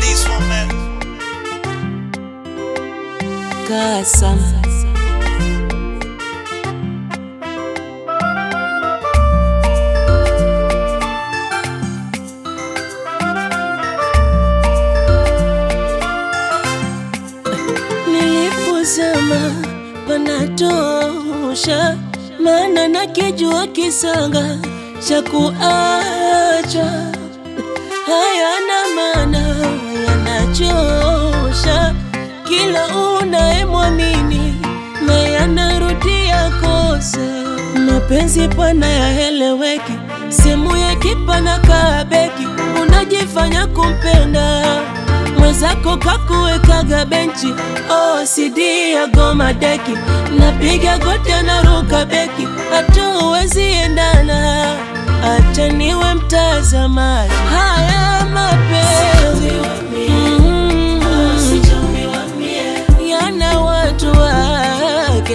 this one, man. Kasam. Nilipozama panatosha, maana nakijua kisanga cha kuacha hayana maana, yanachosha kila unayemwamini na yanarudia kosa. Mapenzi pana yaeleweki, simu ya kipana kabeki, unajifanya kumpenda mwenzako kakuwekaga benchi OCD ya goma deki, napiga goti naruka beki, hatuwezi endana, acha niwe mtazamaji. Haya mapenzi mm, yana watu wake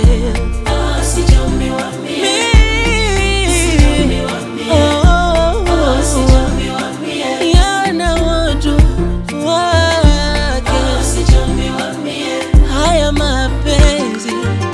Mi- oh, yana watu wake haya mapenzi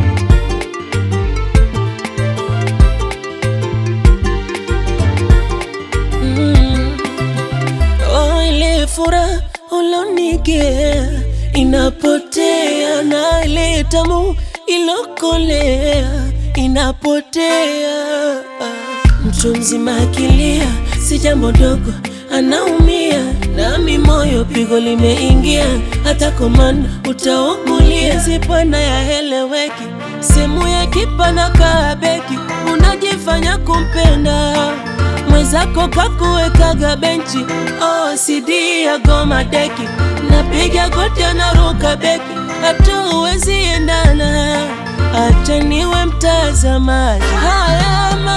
mm. Oh, ile furaha ulonigea inapotea, na ile tamu ilokolea inapotea. Mtu mzima akilia si jambo dogo, anaumia nami moyo pigo limeingia, hata komanda utaumulia. Zipana yaeleweki, simu ya kipana kabeki, unajifanya kumpenda mwenzako kakuwekaga benchi OCD ya goma deki, napiga goti naruka beki, hatuwezi endana, acha niwe mtazamaji. Haya